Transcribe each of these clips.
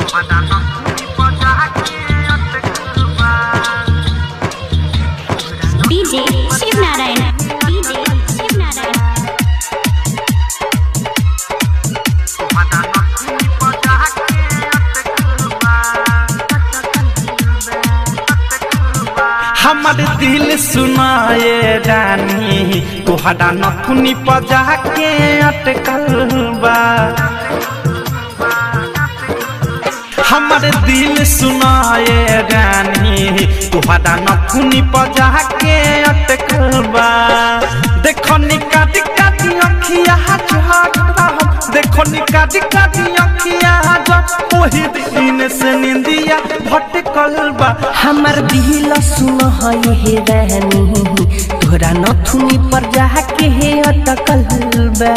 DJ Shiv Narayan. DJ Shiv Narayan. हमर दिल सुनाए रानी तोहरा नथुनी पजा के अटकल बा हमर दिल सुनाए रानी तोहरा नथुनी पजा के अटकल बा देखो निकाट काटी अखिया झटरा देखो निकाट काटी अखिया झट ओही दिन से निंदिया भटकल बा हमर दिल सुन हे रानी तोरा नथुनी पर जाके हे अटकल बा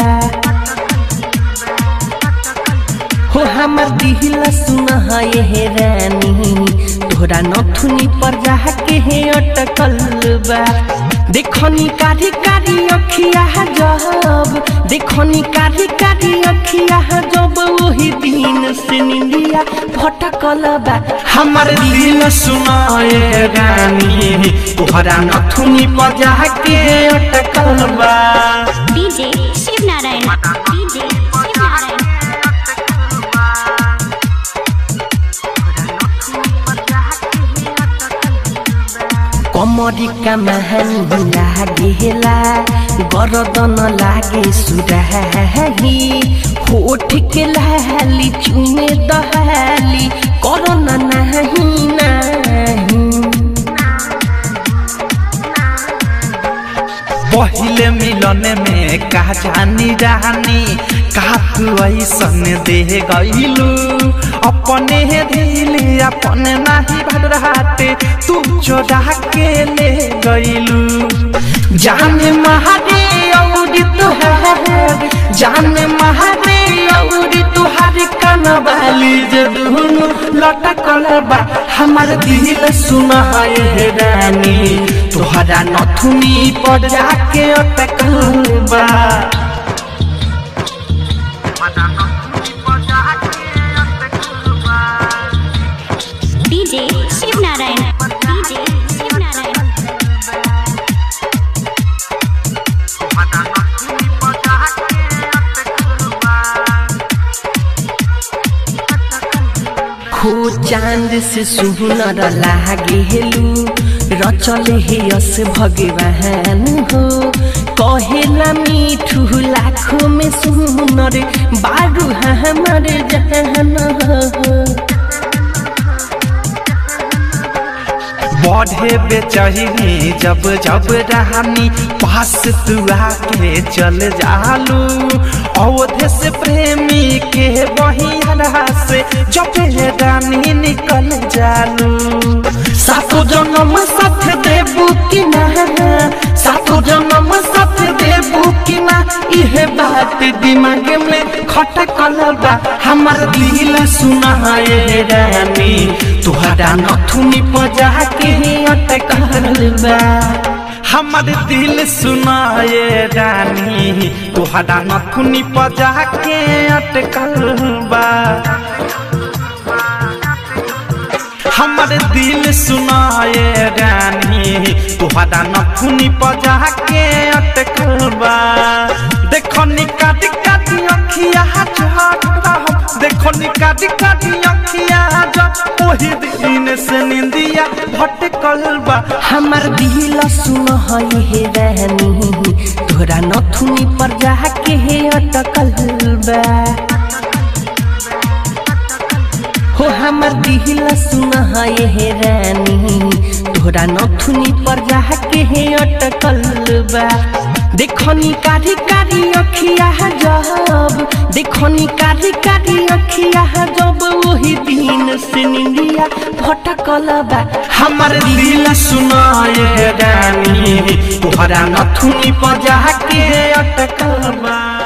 हो हमर दिल सुन हे रानी तोरा नथुनी पर जाके हे अटकल बा देखनी कारी कारी अखिया जब देखनी कारी कारी अखिया जब वही दिन से निंदिया भटकल बा हमर दिल सुनाए रानी तोहरा नथुनी बजा के अटकल बा DJ Shiv Narayan. DJ Shiv Narayan. कमरी का महान लागेला गरदन लागे सुराही होठ के लाली चुमे दहाली करना नहीं नहीं पहिले मिलन में का जानी रानी का तू ऐसन दे गईलू अपने दिल अपने नाही भरहाते तू चोरा के ले गईलू जाने महारे और तुहार जाने महारे और तुहार कनवाली जे दुनु लटकल बा हमर दिल सुनाए हे रानी तोहरा नथुनी पर जाके अटकल बा DJ Shiv Narayan. DJ Shiv Narayan. हो चांद से सुनर लागेलू रचल हे यस भगवान हो कहेला मीठू लाखों में सुनर बारू हमर जहान हो बढ़े बेचही जब जब रानी पास तू आके चल जालू अवधे से प्रेमी के बहिया से जब ये रानी निकल जालू सातो जन्म साथ देबू कि ना सातो जन्म साथ देबू कि ना इहे बात दिमाग में खटकल बा हमर दिल सुनाए रानी तोहरा नथुनी बजा के अटकल बा हमर दिल सुनाए रानी तोहरा नथुनी बजा के अटकल बा हमर दिल सुनाए रानी तोहरा नथुनी बजा के अटकल बा देखो निकाट काटी अखिया झटरा देखो निकाट काटी अखिया जब ओही दिन से निंदिया भटकल बा हमर दिल सुन हे रानी तोरा नथुनी पर जाके हे अटकल बा हो हमर दिल सुन हे रानी तोरा नथुनी पर जाके हे अटकल बा देखनी कारी कारी अखिया जब देखनी कारी कारी अखिया जब वही दिन से निंदिया भटकल बा हमर दिल सुनाए रानी तोहरा नथुनी बजा के अटकल बा